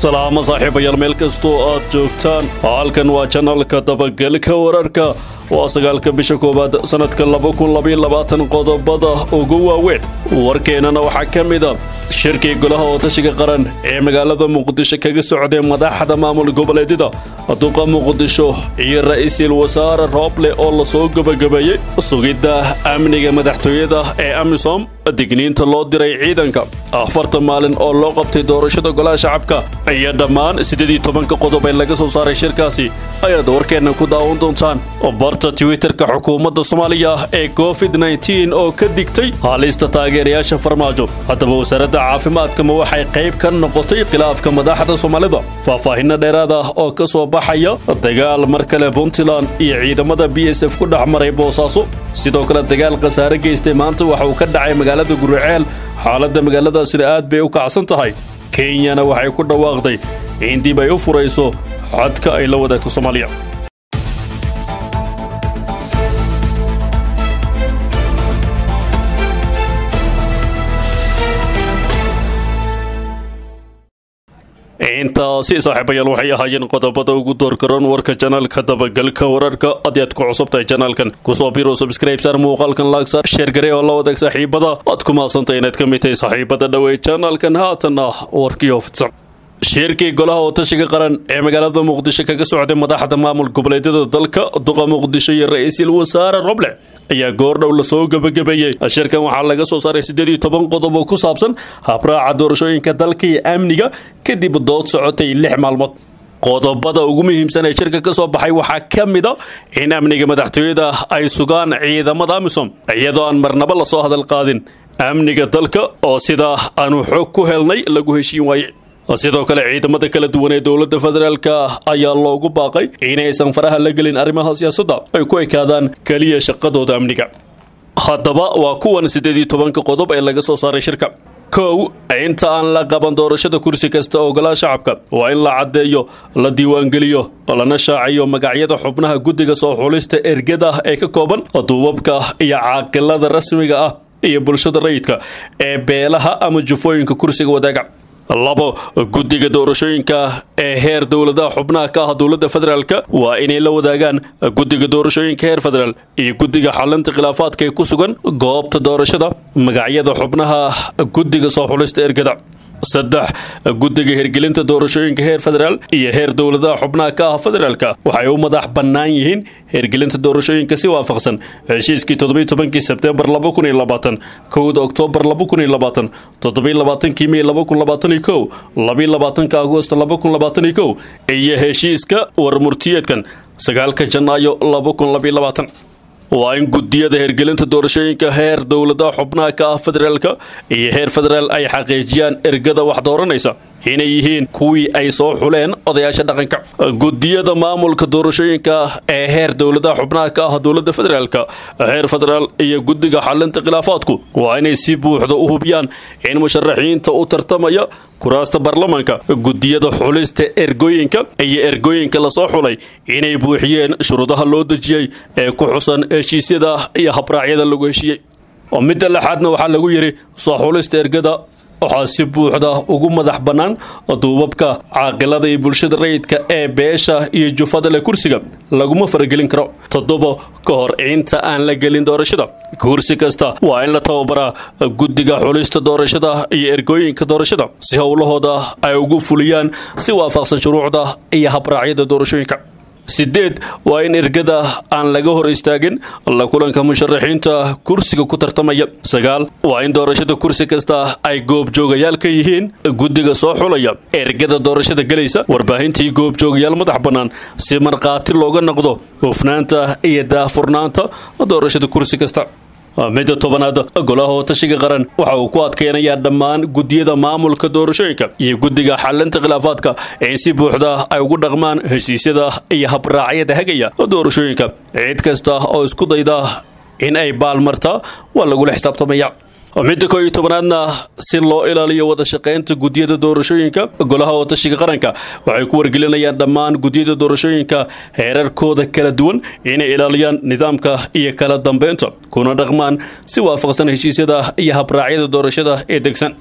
salaamo saaxiibayaal meel kastoo aad joogtaan halkan waa janalka dabagelka wararka waa sagaalka bisha koowaad sannadka qodobada ugu waaweyn warkeennana waxaa ka mida shirkii golaha ootashiga qaran ee magaalada muqdisho kaga socday madaxda maamul goboleedyada duqa muqdisho iyo ra'iisul wasaare rooble oo lasoo gebagabeeyey sugidda amniga madaxtooyada ee amisom digniinta loo diray ciidanka afartan maalin oo loo qabtay doorashada golaha shacabka iyo dhammaan siddeed iyo tobanka qodob ee laga soo saaray shirkaasi ayaad warkeenna ku daawan doontaan barta twitterka xukuumadda soomaaliya ee covid nteen oo ka digtay halista taageerayaasha farmaajo haddaba wasaaradda caafimaadka ma waxay qayb ka noqotay khilaafka madaxda soomaalida faahfaahinno dheeraad ah oo ka soo baxaya dagaal mar kale puntland iyo ciidamada b s f ku dhex maray boosaaso sidoo kale dagaal khasaare geystay maanta waxa uu ka dhacay magaalada guriceel xaaladda magaaladaasina aad bay u kacsan tahay kenyana waxay ku dhawaaqday in dib ay u furayso xadka ay la wadaagto soomaaliya intaasi saaxiibayaal waxay ahaayeen qodobada ugu doorkaroon warka janaalka dabagalka wararka haddii aad ku cusubtahay janaalkan kusoo biro subscribesar muuqaalkan laagsaar sheergaree oo la wadaag saaxiibada aad ku maadsantahay inaad ka mid tahay saaxiibada dhawey janaalkan haatan ah warkii ofidsan shirkii golaha ootashiga qaran ee magaalada muqdisho kaga socday madaxda maamul goboleedyada dalka duqa muqdisho iyo ra'iisul wasaare roble ayaa goordhow lasoo gebagabeeyey shirkan waxaa laga soo saaray siddeed iyo toban qodob oo ku saabsan habraaca doorashooyinka dalka iyo amniga kadib dood socotay lix maalmood qodobada ugu muhiimsan ee shirka ka soo baxay waxaa ka mid a in amniga madaxtooyada ay sugaan ciidamada amisom iyadoo aan marnabo lasoo hadal qaadin amniga dalka oo sidaa aanu xoog ku helnay lagu heshiin waaye sidoo kale ciidamada kala duwan ee dowladda federaalka ayaa loogu baaqay inaysan faraha la gelin arrimaha siyaasadda ay ku ekaadaan keliya shaqadooda amniga haddaba waa kuwan siddeed iyo tobanka qodob ee laga soo saaray shirka kow inta aan la qaban doorashada kursi kasta oo golaha shacabka waa in la caddeeyo la diiwaangeliyo lana shaaciyo magacyada xubnaha guddiga soo xulista ergada ee ka kooban duubabka iyo caaqilada rasmiga ah iyo bulshada rayidka ee beelaha ama jufooyinka kursiga wadaaga labo guddiga doorashooyinka ee heer dowladaha xubnaha ka ah dowladda federaalk waa inay la wadaagaan guddiga doorashooyinka heer federaal iyo guddiga xalinta khilaafaadka ee ku sugan goobta doorashada magacyada xubnaha guddiga soo xulista ergada saddex guddiga hirgelinta doorashooyinka heer federaal iyo heer dowladaha xubnaha ka ah federaalka waxay u madax bannaan yihiin hirgelinta doorashooyinka si waafaqsan heshiiskii toddobiy tobankii sebtembar laba kun iyo labaatan kowda oktoobar laba kun iyo labaatan toddobiy labaatankii mey laba kun labaatan iyo kow labiy labaatanka agoost laba kun labaatan iyo kow iyo heshiiska warmurtiyeedkan sagaalka janaayo laba kun labiyo labaatan waa in guddiyada hirgelinta doorashooyinka heer dowladaha xubnaha ka ah federaalka iyo heer federaal ay xaqiijiyaan ergada wax dooranaysa inay yihiin kuwii ay soo xuleen odayaasha dhaqanka guddiyada maamulka doorashooyinka ee heer dowladaha xubnaha ka ah dowladda federaalka heer federaal iyo guddiga xalinta khilaafaadku waa inay si buuxda u hubiyaan in musharaxiinta u tartamaya kuraasta baarlamaanka guddiyada xulista ergooyinka iyo ergooyinka lasoo xulay inay buuxiyeen shuruudaha loo dejiyey ee ku xusan heshiisyada iyo habraacyada lagu heshiiyey midda lixaadna waxaa lagu yidhi soo xulista ergada waxaa si buuxda ugu madax bannaan duubabka caaqilada iyo bulshada rayidka ee beesha iyo jufada leh kursiga laguma faragelin karo toddoba ka hor inta aan la gelin doorashada kursi kasta waa in la tababaraa guddiga xulista doorashada iyo ergooyinka doorashada si howlahooda ay ugu fuliyaan si waafaqsan shuruucda iyo habraacyada doorashooyinka sideed waa in ergada aan laga hor istaagin la kulanka musharaxiinta kursiga ku tartamaya sagaal waa in doorashada kursi kasta ay goobjoogayaal ka yihiin guddiga soo xulaya ergada doorashada gelaysa warbaahintii goobjoogayaal madax bannaan si markhaati looga noqdo hufnaanta iyo daahfurnaanta doorashada kursi kasta midda tobanaad golaha ootashiga qaran waxa uu ku adkeynayaa dhammaan guddiyada maamulka doorashooyinka iyo guddiga xalinta khilaafaadka in si buuxda ay ugu dhaqmaan heshiisyada iyo habraacyada hagaya doorashooyinka cid kasta oo isku dayda in ay baalmartaa waa lagula xisaabtamaya midda koo iyo tobanaadna si loo ilaaliyo wada shaqaynta guddiyada doorashooyinka golaha ootashiga qaranka waxay ku wargelinayaan dhammaan guddiyada doorashooyinka heerarkooda kala duwan inay ilaaliyaan nidaamka iyo kala dambeynta kuna dhaqmaan si waafaqsan heshiisyada iyo habraacyada doorashada ee degsan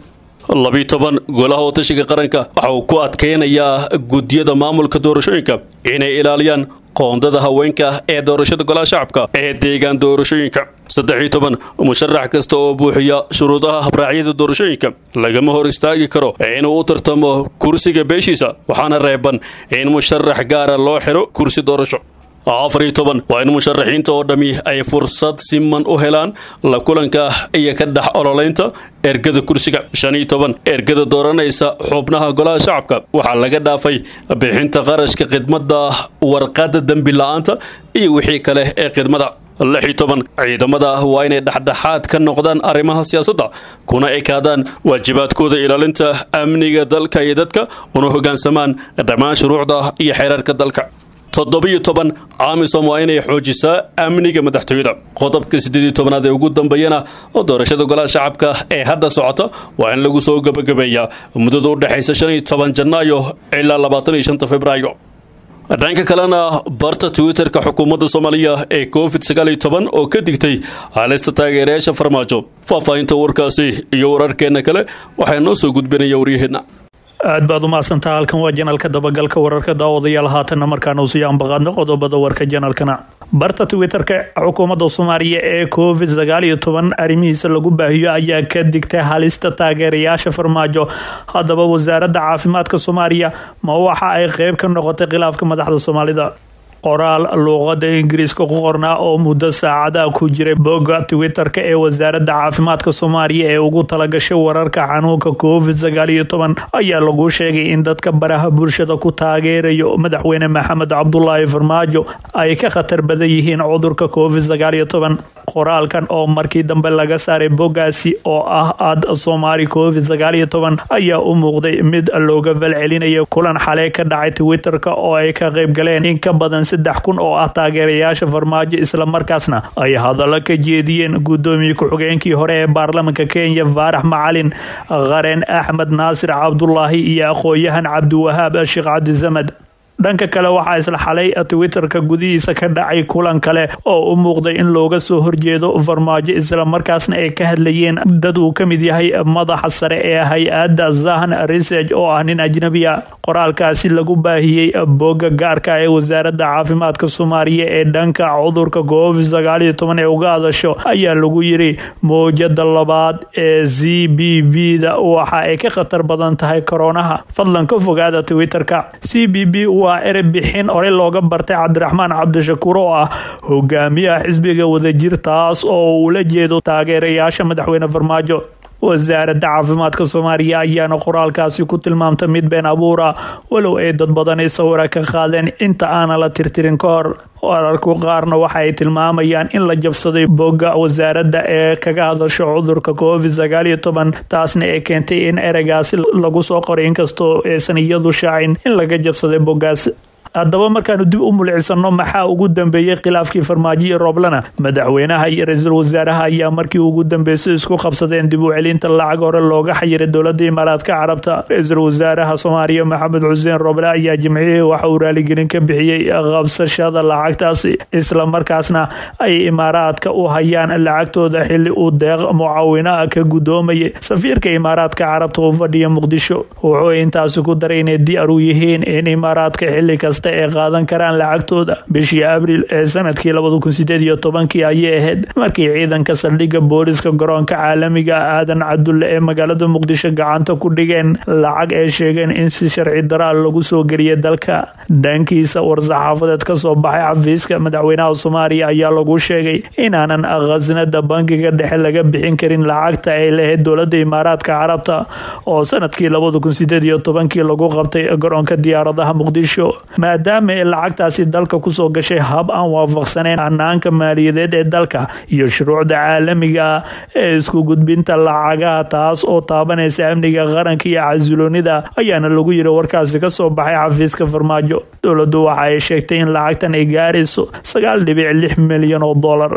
labiyi toban golaha watashiga qaranka waxa uu ku adkeynayaa guddiyada maamulka doorashooyinka inay ilaaliyaan qoondada haweenka ee doorashada golaha shacabka ee deegaan doorashooyinka saddex iyo toban musharax kasta oo buuxiya shuruudaha habraacyada doorashooyinka lagama hor istaagi karo inuu u tartamo kursiga beeshiisa waxaana reeban in musharax gaara loo xiro kursi doorasho afar iyo toban waa in musharaxiinta oo dhammi ay fursad siman u helaan la kulanka iyo ka dhex ololeynta ergada kursiga shan iyo toban ergada dooranaysa xubnaha golaha shacabka waxaa laga dhaafay bixinta qarashka khidmada warqada dembi la-aanta iyo wixii kale ee khidmada lix iyo toban ciidamada waa inay dhexdhexaad ka noqdaan arrimaha siyaasadda kuna ekaadaan waajibaadkooda ilaalinta amniga dalka iyo dadka una hoggaansamaan dhammaan shuruucda iyo xeerarka dalka toddobiyo toban amisom waa inay xoojisaa amniga madaxtooyada qodobka siddeed iyo tobanaad ee ugu dambeeyana oo doorashada golaha shacabka ee hadda socota waa in lagu soo gebagabeeyaa muddada u dhexaysa shan iyo toban janaayo ilaa labaatan iyo shanta februaayo dhanka kalena barta twitter-ka xukuumadda soomaaliya ee covid sagaal iyo toban oo ka digtay halista taageerayaasha farmaajo faahfaahinta warkaasi iyo wararkeenna kale waxaa noo soo gudbinaya waryaheenna aad baad umahadsantaha halkan waa janalka dabagalka wararka daawadayaal haatanna markaanu sii ambaqaadno qodobada warka janalkana barta twitter-ka xukuumadda soomaaliya ee covid sagaal iyo toban arrimihiisa lagu baahiyo ayaa ka digtay halista taageerayaasha farmaajo haddaba wasaaradda caafimaadka soomaaliya ma waxa ay qeyb ka noqotay khilaafka madaxda soomaalida qoraal luuqada ingiriiska ku qornaa oo muddo saacadaha ku jiray bogga twitter-ka ee wasaaradda caafimaadka soomaaliya ee ugu talagashay wararka xanuunka covid sagaal iyo toban ayaa lagu sheegay in dadka baraha bulshada ku taageerayo madaxweyne maxamed cabdulaahi farmaajo ay ka khatar badan yihiin cudurka covid sagaal iyo toban qoraalkan oo markii dambe laga saaray boggaasi oo ah ad soomaali covid sagaal iyo toban ayaa u muuqday mid looga falcelinayo kulan xalay ka dhacay twitter-ka oo ay ka qayb galeen in ka badan saddex kun oo ah taageerayaasha farmaajo islamarkaasna ay hadallo ka jeediyeen guddoomiye ku-xigeenkii hore ee baarlamanka kenya faarax macalin qareen axmed naasir cabdulaahi iyo aqoon-yahan cabdiwahaab sheekh cabdisamed dhanka kale waxaa isla xalay twitter-ka gudihiisa ka dhacay kulan kale oo u muuqday in looga soo horjeedo farmaajo islamarkaasna ay ka hadlayeen dad uu ka mid yahay madaxa sare ee hay-adda zahn research oo ah nin ajnabiya qoraalkaasi lagu baahiyey bogga gaarka ee wasaaradda caafimaadka soomaaliya ee dhanka cudurka covid sagaal iyo toban ee uga hadasho ayaa lagu yiri mowjada labaad ee z b b da waxa ay ka khatar badan tahay koronaha fadlan ka fogaada twitter-ka c b b waa erey bixin horey looga bartay cabdiraxmaan cabdishakuur oo ah hogaamiyaha xisbiga wadajir taas oo uula jeedo taageerayaasha madaxweyne farmaajo wasaaradda caafimaadka soomaaliya ayaana qoraalkaasi ku tilmaamta mid been abuura walow ay dad badan sawira ka qaadeen inta aana la tirtirin ka hor wararku qaarna waxa ay tilmaamayaan in la jabsaday bogga wasaaradda ee kaga hadasho cudurka covid sagaal iyo toban taasna ay keentay in ereygaasi lagu soo qoray inkastoo aysan iyadu shaacin in laga jabsaday boggaas haddaba markaanu dib u mulcisano maxaa ugu dambeeyey khilaafkii farmaajo iyo rooblana madaxweynaha iyo ra-iisul wasaaraha ayaa markii ugu dambeysay isku qabsadeen dib u celinta lacag hore looga xayiray dowladda imaaraadka carabta ra-iisul wasaaraha soomaaliya maxamed xuseen rooble ayaa jimcihii waxa uu raaligelin ka bixiyey qabsashada lacagtaasi islamarkaasna ay imaaraadka u hayaan lacagtooda xili uu deeq mucaawinaha ka gudoomayay safiirka imaaraadka carabta u fadhiya muqdisho wuxuu intaasi ku daray inay diyaar u yihiin in imaaraadka xili kasta ay qaadan karaan lacagtooda bishii abriil ee sanadkii labada kun sideed iyo tobankii ayay ahayd markii ciidanka saldhigga booliska garoonka caalamiga aadan cadulle ee magaalada muqdisho gacanta ku dhigeen lacag ay sheegeen in si sharci daraa lagu soo geliyay dalka dhankiisa war-saxaafadeed ka soo baxay xafiiska madaxweynaha soomaaliya ayaa lagu sheegay inaanan khasnada bankiga dhexe laga bixin karin lacagta ay lahayd dowlada imaaraadka carabta oo sanadkii labada kun sideed iyo tobankii lagu qabtay garoonka diyaaradaha muqdisho maadaama ay lacagtaasi dalka kusoo gashay hab aan waafaqsaneyn hanaanka maaliyadeed ee dalka iyo shuruucda caalamiga ah ee isku gudbinta lacagaha taas oo taabanaysa amniga qaranka iyo casiloonida ayaana lagu yiri warkaasi kasoo baxay xafiiska farmaajo dowladdu waxa ay sheegtay in lacagtan ay gaarayso sagaal dhibic lix milyan oo dollar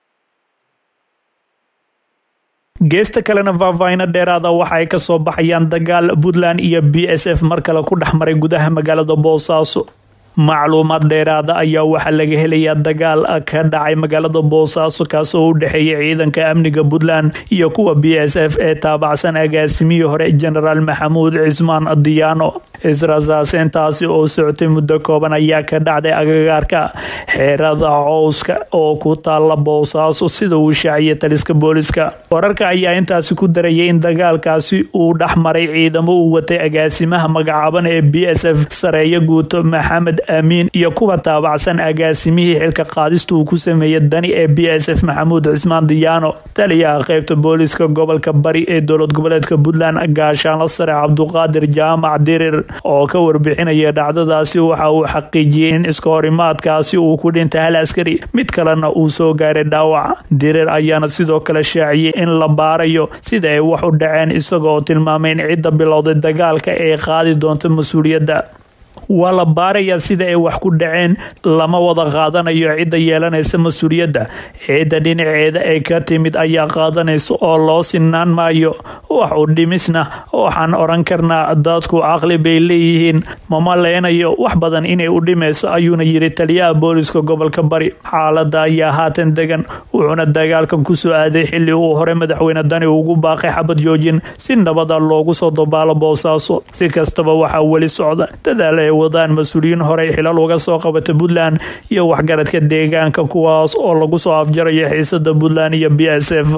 geesta kalena faahfaahino dheeraada waxa ay kasoo baxayaan dagaal puntland iyo b s f mar kale ku dhex maray gudaha magaalada boosaaso macluumaad dheeraada ayaa waxaa laga helayaa dagaal ka dhacay magaalada boosaaso kaas oo u dhexeeya ciidanka amniga puntland iyo kuwa b s f ee taabacsan agaasimihii hore genaraal maxamuud cismaan diyaano israsaaseyntaasi oo socotay muddo kooban ayaa ka dhacday agagaarka xeerada cowska oo ku taala boosaaso sida uu shaaciyay taliska booliska wararka ayaa intaasi ku darayay in dagaalkaasi uu dhexmaray ciidamo uu watay agaasimaha magacaaban ee b s f sareeyo guuto maxamed amiin iyo kuwa taabacsan agaasimihii xilka qaadista uu ku sameeyey dani ee b s f maxamuud cismaan diyaano taliyaha qeybta booliska gobolka bari ee dowlad goboleedka puntland gaashaanla sare cabduqaadir jaamac dirir oo ka warbixinaya dhacdadaasi waxa uu xaqiijiyey in iska horimaadkaasi uu ku dhintay hal askari mid kalena uu soo gaaray dhaawac dirir ayaana sidoo kale shaaciyey in la baarayo sida ay wax u dhaceen isagoo tilmaamay in cidda bilowday dagaalka ay qaadi doonto mas-uuliyadda waa la baarayaa sida ay wax ku dhaceen lama wada qaadanayo cidda yeelanaysa mas-uuliyadda ciidda dhinaceeda ay ka timid ayaa qaadanaysa oo loo sinaan maayo wax u dhimisna waxaan oran karnaa dadku caqli bay leeyihiin mama leenayo wax badan inay u dhimayso ayuuna yiri taliyaha booliska gobolka bari xaalada ayaa haatan degan wuxuuna dagaalkan kusoo aaday xili uu hore madaxweyne dani ugu baaqay xabad joojin si nabada loogu soo dabaalo boosaaso si kastaba waxaa weli socda dadaal ay wadaan mas-uuliyiin horey xilal uga soo qabata puntland iyo waxgaradka deegaanka kuwaas oo lagu soo afjarayo xiisada puntland iyo b s f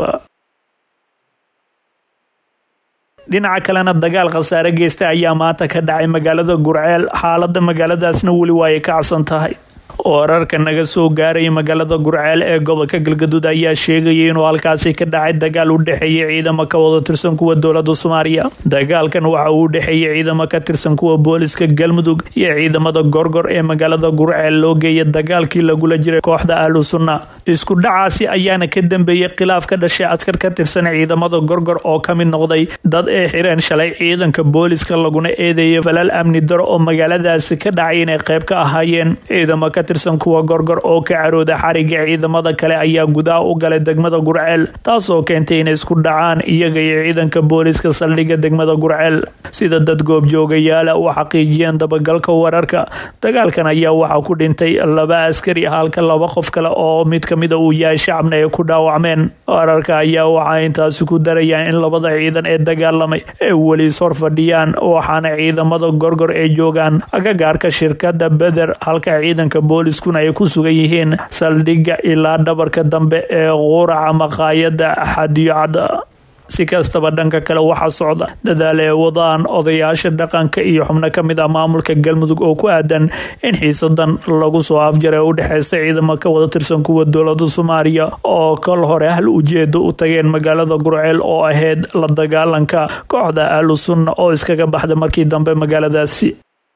dhinaca kalena dagaal khasaare geysta ayaa maanta ka dhacay magaalada gurceel xaalada magaaladaasna weli waayay kacsan tahay wararka naga soo gaaraya magaalada gurceel ee gobolka galgaduud ayaa sheegayay inuu halkaasi ka dhacay dagaal u dhexeeya ciidamo ka wada tirsan kuwa dowlada soomaaliya dagaalkan waxa uu u dhexeeyay ciidamo ka tirsan kuwa booliska galmudug iyo ciidamada gorgor ee magaalada gurceel loo geeya dagaalkii lagula jiray kooxda ahlu sunna isku dhacaasi ayaana ka dambeeyey khilaaf ka dhashay askar ka tirsan ciidamada gorgor oo ka mid noqday dad ay xireen shalay ciidanka booliska laguna eedeeyay falal amni daro oo magaaladaasi ka dhacay inay qayb ka ahaayeen ciidamo ka tirsan kuwa gorgor oo ka carooda xariga ciidamada kale ayaa gudaha u galay degmada gurceel taasoo keentay inay isku dhacaan iyaga iyo ciidanka booliska saldhigga degmada gurceel sida dad goobjoogayaala u xaqiijiyeen dabagalka wararka dagaalkan ayaa waxaa ku dhintay laba askari halka laba qof kale oo mid kamida uu yahay shacabna ay ku dhaawacmeen wararka ayaa waxaa intaasi ku darayaan in labada ciidan ee dagaalamay ay weli is hor fadhiyaan waxaana ciidamada gorgor ay joogaan agagaarka shirkada beder halka ciidanka booliskuna ay ku sugan yihiin saldhigga ilaa dhabarka dambe ee quraca maqaayada xadiyocada si kastaba dhanka kale waxaa socda dadaal ee wadaan odayaasha dhaqanka iyo xubno ka mid ah maamulka galmudug oo ku aadan in xiisadan lagu soo afjaray u dhexeysa ciidamo ka wada tirsan kuwa dowlada soomaaliya oo kol hore hal ujeedo u tageen magaalada gurceel oo ahayd la dagaalanka kooxda ahlu sunna oo iskaga baxda markii dambe magaaladaasi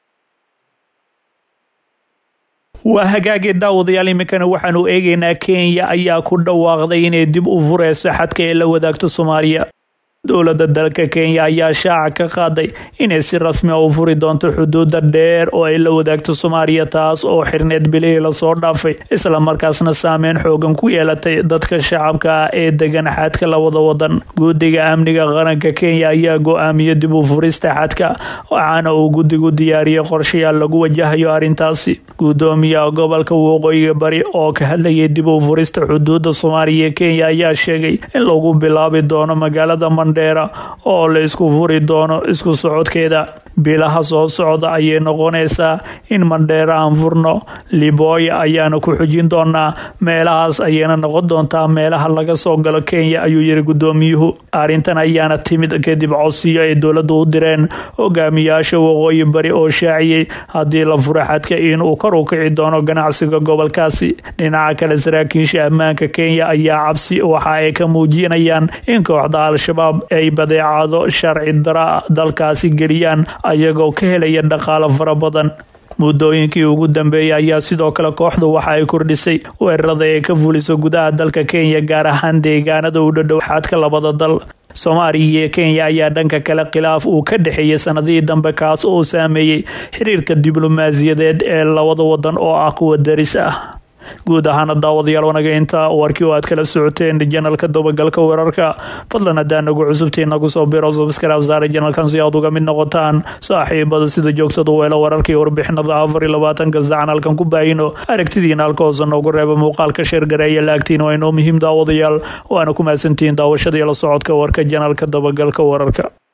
waa hagaagee daawadayaal iminkana waxaanu eegaynaa kenya ayaa ku dhawaaqday inay dib u fureyso xadka ee la wadaagto soomaaliya dowladda dalka kenya ayaa shaaca ka qaaday inay si rasmi a u furi doonto xuduuda dheer oo ay la wadaagto soomaaliya taas oo xirneed bilihii lasoo dhaafay islamarkaasna saameyn xoogan ku yeelatay dadka shacabka ah ee degan xadka labada wadan guddiga amniga qaranka kenya ayaa go-aamiyey dib u furista xadka waxaana uu guddigu diyaariyey qorshayaal lagu wajahayo arrintaasi gudoomiyaha gobolka waqooyiga bari oo ka hadlayay dib u furista xuduuda soomaaliya kenya ayaa sheegay in lagu bilaabi doono magaalada oo la isku furi doono isku socodkeeda bilaha soo socda ayay noqonaysaa in mandheera aan furno libooya ayaana ku xujin doonaa meelahaas ayayna noqon doontaa meelaha laga soo galo kenya ayuu yiri gudoomiyuhu arrintan ayaana timid kadib codsiyo ay dowladda u direen hogaamiyaasha waqooyi bari oo shaaciyey haddii la furo xadka inuu kor u kici doono ganacsiga gobolkaasi dhinaca kale saraakiisha ammaanka kenya ayaa cabsi waxa ay ka muujinayaan in kooxda al-shabaab ay badeecado sharci dara dalkaasi geliyaan ayagoo ka helaya dhaqaalo fara badan muddooyinkii ugu dambeeyay ayaa sidoo kale kooxdu waxa ay kordhisay weerarada ay ka fuliso gudaha dalka kenya gaar ahaan deegaanada u dhadhow xadka labada dal soomaaliya iyo kenya ayaa dhanka kale khilaaf uu ka dhexeeyay sanadihii dambe kaas oo saameeyey xiriirka diblomaasiyadeed ee labada wadan oo ah kuwa daris ah guud ahaana daawadayaal wanaga inta warkii oo aad kala socoteen janalka dabagalka wararka fadlan hadaa nagu cusubtiin nagu soo biro subscribe saare janalkan si aad uga mid noqotaan saaxiibada sida joogtada weelo wararka iyo warbixinada afar iyo labaatanka sacan halkan ku baahino aragtidiina halka hoose noogu reeba muuqaalka sheergareeya laagtiin waa inoo muhiim daawadayaal waana ku mahadsantihiin daawashada iyo la socodka warka janalka dabagalka wararka